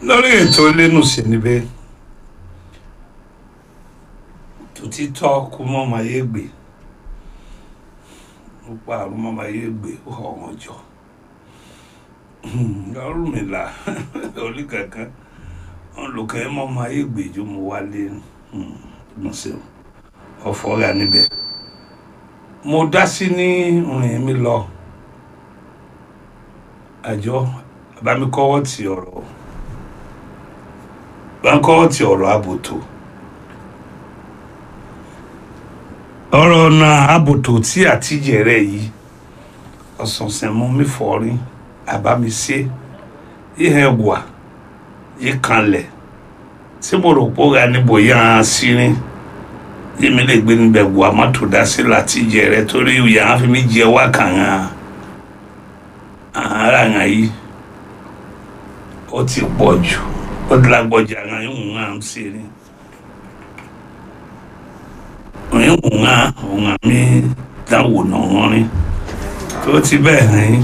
lórí ètò lẹ́nu sí níbẹ̀ tòtítọ́ kú mọ́ máa yé gbé ó pa àrùn mọ́ máa yé gbé ó hàn wọ́n jọ lọ́rùn mi là orí kankan wọn lò kẹ́ mọ́ máa yé gbé ju mo wálé mo ṣe ọ̀fọ̀ rà níbẹ̀ mo dá sí ní rìn mi lọ àjọ àbámikọ́wọ́ ti ọ̀rọ̀ báńkọ́wọ́ ti ọ̀rọ̀ àbòtò ọ̀rọ̀ náà àbòtò tí àtijẹ́ rẹ̀ yìí ọ̀sọ̀ọ̀sẹ̀ mú mi fọ́rí àbámisé ihe wà yìí kanlẹ̀ tí mo rò pé ó ra níbo yá a sírin yìí mi lè gbé níbẹ̀ wà má tó dá sí látijẹ́ rẹ̀ torí ìyá á fi mí jẹ wá kàn án ara ń yìí ó ti pọ̀ jù ó ti lágbọ́jà ń yìí ń hàn sí ni ń ń hàn ń mi dáwò náà wọ́n rí tó ti bẹ́ẹ̀ hàn yín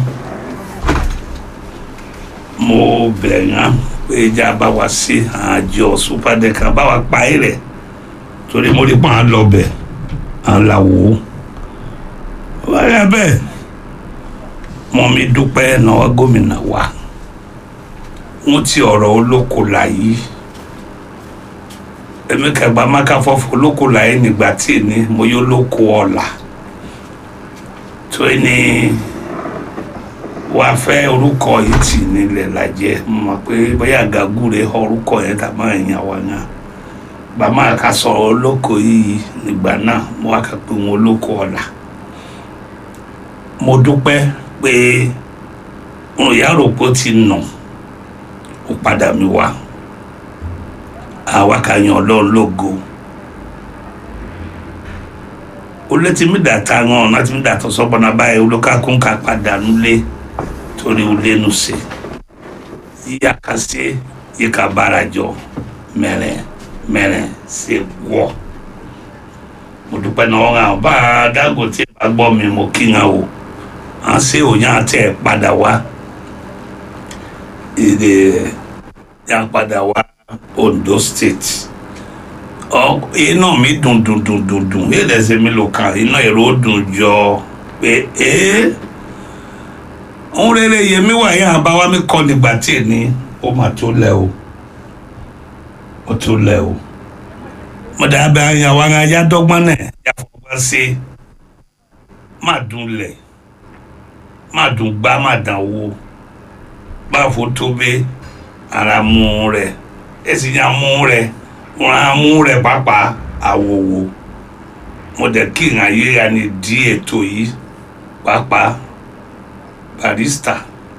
mo bẹ̀ yàn pé ìjà bá wa sí àjọ súpàdékà bá wa pa é rẹ̀ torí mo rí pọ́n à ń lọ bẹ̀ à ń la wò ó wáyà bẹ́ẹ̀ mo mi dúpẹ́ náà gómìnà wa wọ́n ti ọ̀rọ̀ olóko láyé èmi kẹgbà máka fọ́fọ́ olóko láyé nígbà tí ní mo yóò lóko ọ̀la tó ní wàá fẹ́ orúkọ yìí tì nílẹ̀ lajẹ́ mo mọ̀ pé bóyá gàgúre orúkọ yẹn tà máa yàn wá náà bàmá ka sọ̀rọ̀ olóko yìí nígbà náà mo wá kà pé wọn olóko ọ̀la mo dúpẹ́ pé mo yà rò pé ó ti nà ó padà mi wá àwa kà yan ọlọ́run lógo ó létí mi dàtà wọn láti mi dàtọ̀ sọ́gbọ́nà báyìí olókàkún ká padà nulẹ̀ torí ó lẹ́nu sí yíyá ká sí yíká bára jọ mẹ́rin mẹ́rin sí wọ́ mo dúpẹ́ náà wọn àwọn bá a Dangote bá gbọ́ mi mo kí wọn o à ń ṣe òyìn àti ẹ̀ padà wá èdè yà padà wá Ondo State ọ iná mi dùn dùn dùn dùn dùn èyí lẹsẹ mi lò kàn iná èrò dùn jọ pé ee òun rere yèmí wà yẹn àbáwá mi kọ nígbà tí ní ó mà tó lẹ o ó tó lẹ o mo dábẹ́ àyàwó ara yá dọ́gbọ́n náà yà fọwọ́ sí má dùn lẹ̀ má dùn gbá má dàn wó báfo tó bẹ ara mú rẹ èsì yà mú rẹ wọn á mú rẹ pàápàá àwòwò mo dẹ kí n ayé ya ni di ètò yìí pàápàá barista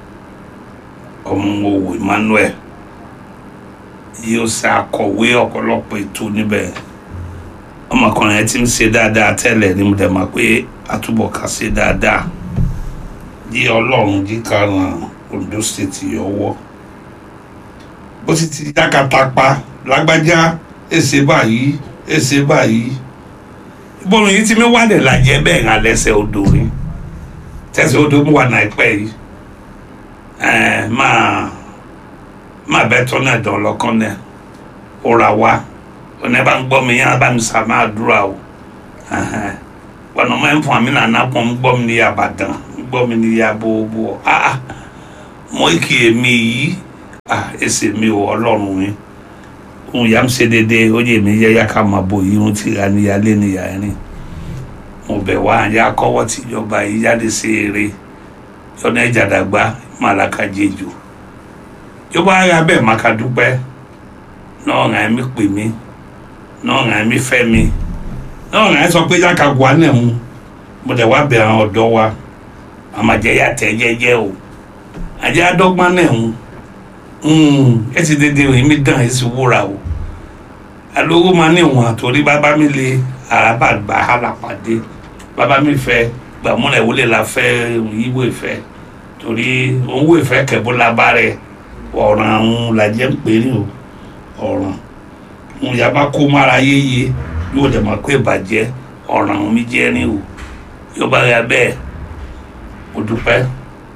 ọmọwò Emmanuel yóò ṣe akọ̀wé ọ̀pọ̀lọpọ̀ ètò níbẹ̀ ọmọkùnrin yẹn ti ń ṣe dáadáa tẹ́lẹ̀ ni mo dẹ̀ mọ̀ pé àtúbọ̀ ká ṣe dáadáa yí ọlọ́run jí ká ran Ondo State yọwọ́ bó sì ti dákàtà pa lágbájá èsè báyìí èsè báyìí bọ́ọ̀lù yìí ti mi wálẹ̀ làjẹ́ bẹ́ẹ̀ ń alẹ́sẹ̀ odò rí tẹ̀sẹ̀ odò mú wà náìpẹ́ yìí ẹ̀ẹ́n máa máa bẹ́ tọ́ náà dán lọ́kàn náà ó ra wá ọ̀nà bá ń gbọ́ mi yẹn bá mi sà máa dúrà o wọn ọmọ ẹ̀ ń fún mi nàná pọ̀ ń gbọ́ mi ní Ìbàdàn ń gbọ́ mi ní yabọ̀ ah mo kì í mi yìí ah ẹsẹ̀ mi ò ọlọ́run mi òun yà ń ṣe déédéé ó yẹ mi yẹ yá ká máa bò yìí ń tìra níyàlé níyà rìn mo bẹ̀ wá àyà kọ́wọ́ tìjọba yìí jáde sí eré yọ̀nà ìjàdàgbà màlàkà jẹjọ yọba ara bẹ́ẹ̀ má ka dúpẹ́ náà ràn mí pè mí náà ràn mí fẹ́ mi náà ràn sọ pé yàkà wà náà ń mo dẹ̀ wá bẹ̀ àwọn ọ̀dọ́ wa àmàjẹ́ yà tẹ́ jẹ́jẹ́ o àjẹ́ àdọ́gbọ́n náà ń ẹ ti dédé rìn mí dán ẹ sì wúra o alówó máa ní ìwọ̀n torí bàbá mi lè àràbà gbà á là pàdé bàbá mi fẹ́ gbàmúlẹ̀ wọlé la fẹ́ yíwò ìfẹ́ torí owó ìfẹ́ kẹ̀bó la bá rẹ̀ ọ̀ràn àwọn làjẹ́ ń pè ní o ọ̀ràn ń yaba kó mára yéye yóò dẹ̀ máa kó ìbàjẹ́ ọ̀ràn àwọn mi jẹ́ ní o yóò bá yà bẹ́ẹ̀ mo dúpẹ́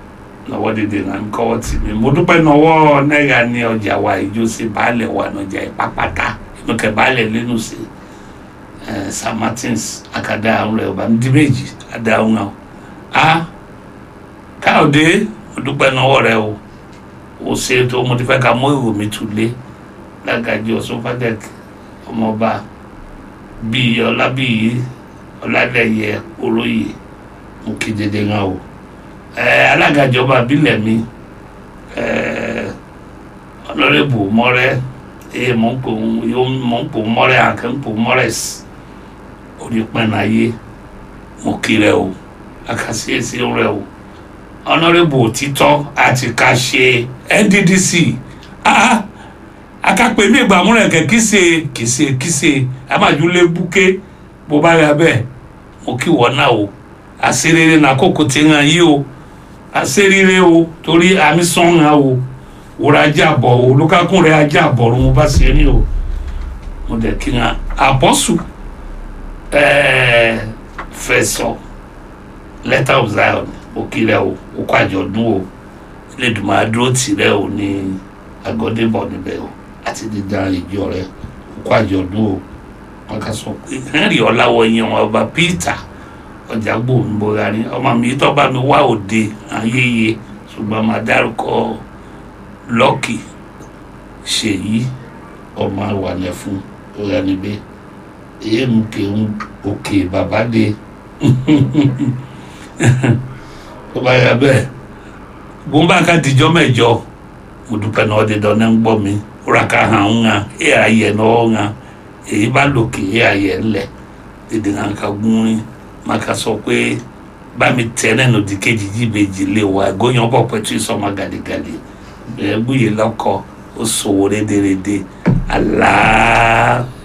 lọ́wọ́ dédé náà ń kọ́wọ́ tì mí mo dúpẹ́ nọwọ́ náírà ní ọjà wa ìjó sí baálẹ̀ wa nọjà ìpápátá inú kẹ baálẹ̀ lẹ́nu sí ẹ̀ St Martins akadá àwọn rẹ̀ ọba ndí méjì adá àwọn àwọn a káyọ̀dé mo dúpẹ́ nọwọ́ rẹ o o ṣe tó mo ti fẹ́ ka mọ́ ìwò mi tù lé lágàjì ọ̀sùn fàdẹ́k ọmọọba bíi ọlábíyí ọládẹyẹ olóyè mo kí dédé ńlá o ẹ alága ìjọba àbílẹ̀ mi ẹ ọlọ́rẹ́bù mọ́rẹ́ ẹ mọ̀ ń pò yóò mọ̀ ń pò mọ́rẹ́ àkẹ́ ń pò mọ́rẹ́s onípẹ̀nàyé mo kí rẹ o àkàsíyèsí rẹ o ọlọ́rẹ́bù òtítọ́ àti ká ṣe NDDC ah akápẹ́ mi ìgbàmúrẹ̀ kẹ́ kíse kíse kíse amájúlé búké bó bá yà bẹ́ẹ̀ mo kí wọ́n náà o àṣerere n'àkókò tí ń hàn yí o àṣerere o torí àmì sàn hàn o wòrà ajá bọ̀ o olùkákùn rẹ̀ ajá bọ̀ ló mo bá ṣe ní o mo dẹ̀ kí n hàn àpọ́sù fẹ̀sọ̀ letter of Zion mo kí rẹ o o kó àjọ̀dún o Elédùmarè adúró tì rẹ o ní àgọ́débọ̀ níbẹ̀ o àti dídá ìjọ rẹ o kó àjọ̀dún o wọn kà sọ pé henry ọláwọyìn wọn ọba peter ọjà gbòǹgbòra ni ọmọ mi tó bá mi wá òde ayẹyẹ ṣùgbọ́n máa dárúkọ lọ́kì ṣèyí ọmọ àwàlẹ̀ fún ọ̀rẹ́ níbẹ̀ èyí mú kí n òkè bàbá dé tó bá yà bẹ́ẹ̀ gbọ́nbà ká dijọ́ mẹ́jọ mo dúpẹ́ náà ọdẹ dán náà ń gbọ́ mi wúrà ká hàn ń hàn ẹ̀ ayẹ̀ náà ń hàn èyí bá lòkè ẹ̀ ayẹ̀ ńlẹ̀ dídì hàn ká gún rí má ká sọ pé bá mi tẹ náà nù di kejì jíbejì lé wa góyàn bọ̀ pẹ̀tù ìsọmọ gàdégàdé ẹ̀ gbúyè lọ́kọ̀ ó sòwò rédèrèdè aláà.